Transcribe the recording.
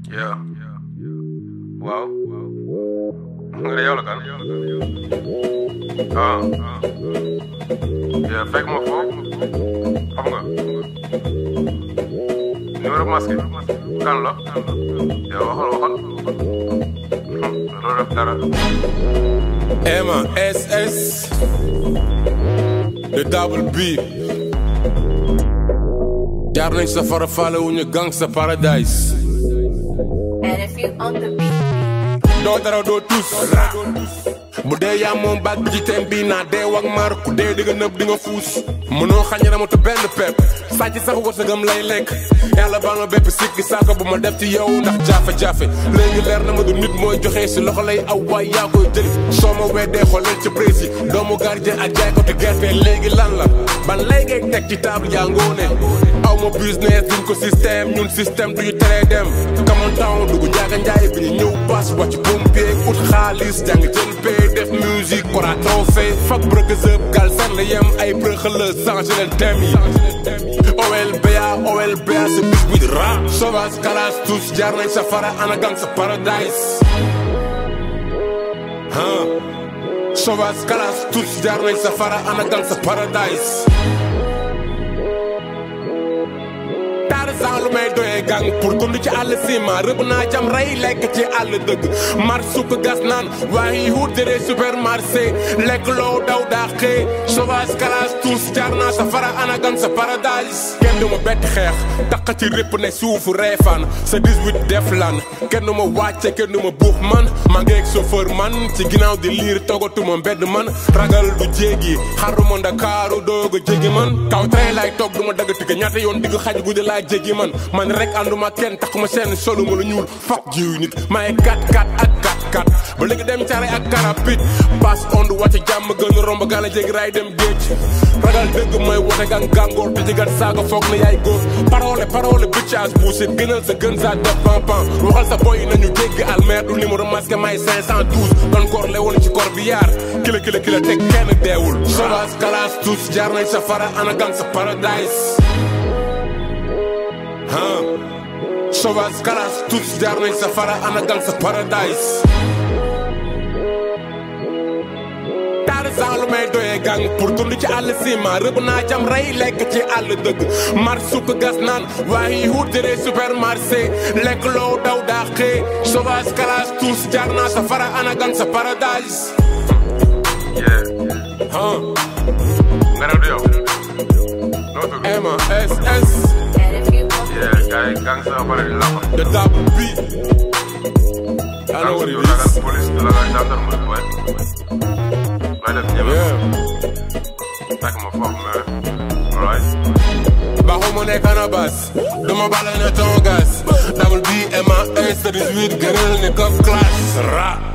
Yeah. Waaw. nga ne yow la kan. ah. yeah fekk ma foofu. xam nga. numéro masque kan la. yow waxal waxal. loolu def dara. Emma SS de double B jaar nañ sa fara faale wu ñu gangsta paradise And if you on the beat, doo dara doo tus bu dee yaa moom baag bi ci teen bii naa dee wak maar ku dee di nga nëb di nga fuus mënoo xañ ramatu benn pepp sàcc sax wërsëgam lay lekk yàlla baal ma bépp sikki saako bu ma def ci yow ndax jafe-jafe léegi leer na ma du nit mooy joxe si loxo lay aw waay yaa koy jëli soo ma weddee xoolal ci prési doomu gardien ak jaay ko te gerte léegi lan la ban lay ngay teg ci table yaa ngoone aw ma business duñ ko système ñun système duñu teree dem kamoon town dugg njaaga njaay bi ñu ñëw pass wàcc pompier ut xaalis jàng jël pay def musique kora trophée fak brëgësëb gal sar la yem ay brëxëla changé leen thème yi OLBA OLBA sa bis bi di rap sauvage kalas tous jaar nañ sa fara ana gang sa paradise huh sauvage kalas tous jaar nañ sa fara ana gang sa paradise Tarzan lu may doyee gang pour dund ci àll ciment rëbb naa jam rey lekk ci àll dëgg mar sukk gas naan waaye wut jëree supermarché lekk loo daw daaxee sauvage classe tous jaar naa sa fara anagan sa paradise kenn du ma bett xeex taqa ci répp ne suufu reefaan sa 18 def lan kenn du ma wàcce kenn du ma buux man maa ngi ak chauffeur man ci ginnaaw di liir togatuma mbedd man ragal du jéegi xaruma ndakaaru doog a jégi man kaw train lay toog du ma dagg tigga ñaata yoon digg xaj guddi laa jégi man man rek ànduma kenn taxuma seen solu ma lu ñuul fak jiw nit maay kat kat ak kat kat ba léegi dem caare ak karapit pass ond wàcce jàmm gën romb gala jégi raay dem géej ragal dëgg mooy wote gang gàngoor te jigat saaga foog na yaay góor parole parole bitchage buusit gënal sa gën sa def pampan waxal sa boy nañu jéggi almer du numéro masque may 512 doon koor le woon ci kor bi yaar kila kila kila teg kenn deewul sauvage kalas tous jaar nañ sa fara ana gang sa paradise huh sauvage kalas tous jaar nañ sa fara ana gang sa paradise Tarzan lu may doyee gang pour dund ci àll ciment rëbb naa jam rey lekk ci àll dëgg mar sukk gas naan waaye wut jëree supermarché lekk loo daw daaxee sauvage kalas tous jaar naa sa fara ana gang sa paradise yeah. huh nga ne du yow. noo tudd. Emma SS and if you on the yeah gars yi gang sa pare di làq. the double B I know gang what yu it ragal is police du ragal gendarme boy. looy def ñeme. yeah fekk ma foofu mais. alright. Bajo mo ne cannabis Duma bala ne tongas Double B, M-A-S, 18 Gënal ne cop class Rap